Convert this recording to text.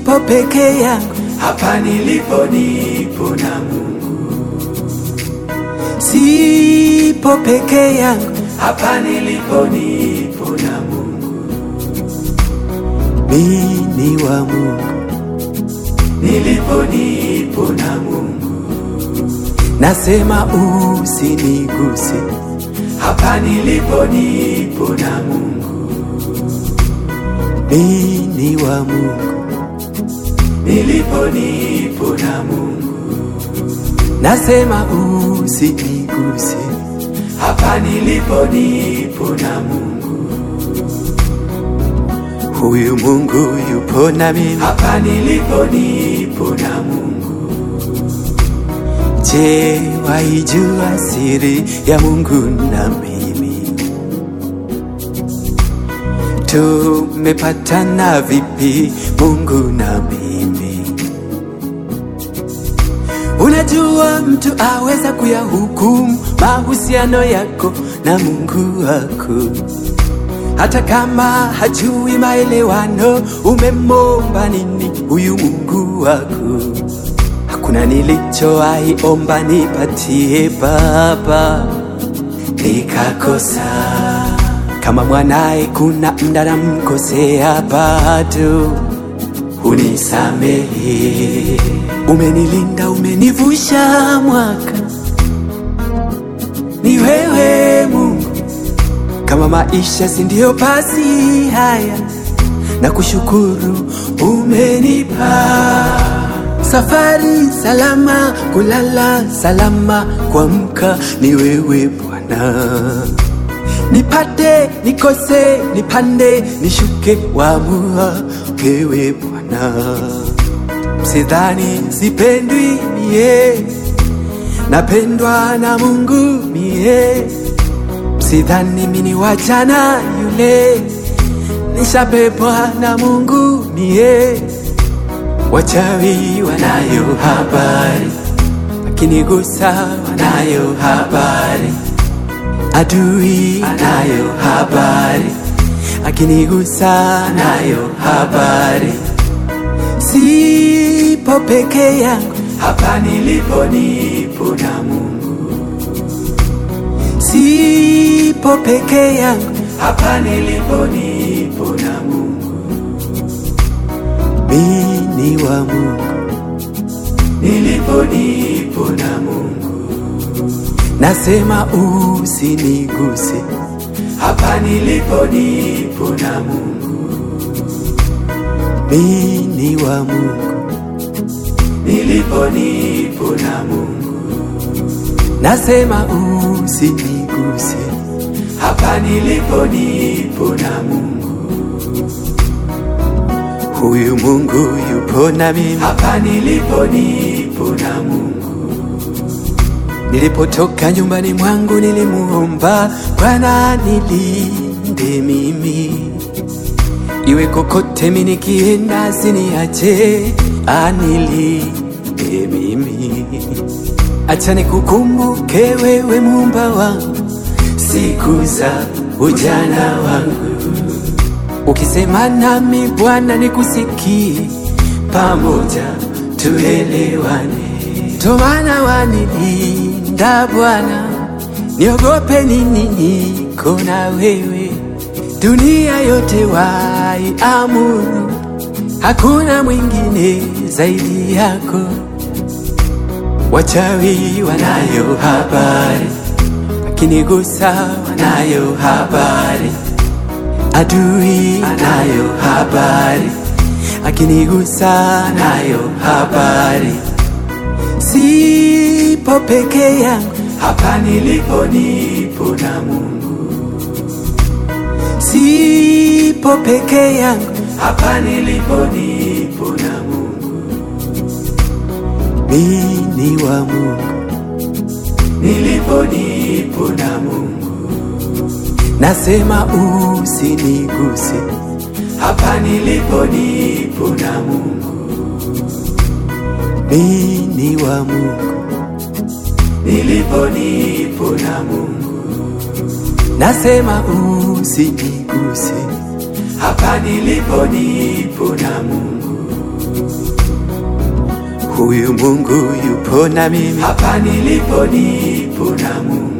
sipo peke yangu, hapa nilipo nipo na Mungu, sipo peke yangu, hapa nilipo nipo na Mungu, mimi ni wa Mungu, nilipo nipo na Mungu, nasema usiniguse, hapa nilipo nipo na Mungu, mimi ni wa Mungu, nilipo nipo na Mungu, nasema usiniguse, hapa nilipo nipo na Mungu, huyu Mungu yupo na mimi. hapa nilipo nipo na Mungu, Je, waijua siri ya Mungu na mimi? Tumepatana vipi Mungu na mimi? Unajua mtu aweza kuyahukumu mahusiano yako na Mungu wako, hata kama hajui maelewano. Umemomba nini huyu Mungu wako? Hakuna nilichowahi omba nipatie Baba nikakosa. Kama mwanaye kuna mda namkosea, bado unisamehe. Umenilinda, umenivusha mwaka, ni wewe Mungu. Kama maisha si ndio basi haya, na kushukuru umenipa safari salama, kulala salama, kuamka ni wewe Bwana. Nipate nikose, nipande nishuke, waamua wewe Bwana. Msidhani sipendwi mie, napendwa na Mungu mie. Msidhani mini wachana yule, nishabebwa na Mungu mie. Wachawi wanayo habari, akinigusa wanayo habari, adui anayo habari, akinigusa anayo habari. Sipo peke yangu, hapa nilipo nipo na Mungu, sipo peke yangu, hapa nilipo nipo na Mungu, mimi ni wa Mungu, nilipo nipo na Mungu, nasema usiniguse, hapa nilipo nipo na Mungu, mimi ni wa Mungu, nilipo nipo na Mungu, nasema usiniguse, hapa nilipo nipo na Mungu, huyu Mungu yupo na mimi. hapa nilipo nipo na Mungu, Nilipotoka nyumbani mwangu nilimuomba Bwana nilinde mimi, iwe kokote mimi nikienda, asiniache anilinde mimi. Acha nikukumbuke wewe muumba wangu siku za ujana wangu, ukisema nami Bwana nikusikie, pamoja tuelewane. Ndo maana wanilinda Bwana, niogope nini? Niko na wewe, dunia yote waiamuru, hakuna mwingine zaidi yako. Wachawi wanayo habari, akinigusa wanayo habari, adui anayo habari, akinigusa anayo habari. Sipo peke yangu, hapa nilipo nipo na Mungu, sipo peke yangu, hapa nilipo nipo na Mungu, mimi ni wa Mungu, nilipo nipo na Mungu, nasema usiniguse, hapa nilipo nipo na Mungu, mimi ni wa Mungu, nilipo nipo na Mungu, nasema usiniguse, hapa nilipo nipo na Mungu, huyu Mungu yupo na mimi hapa nilipo nipo na Mungu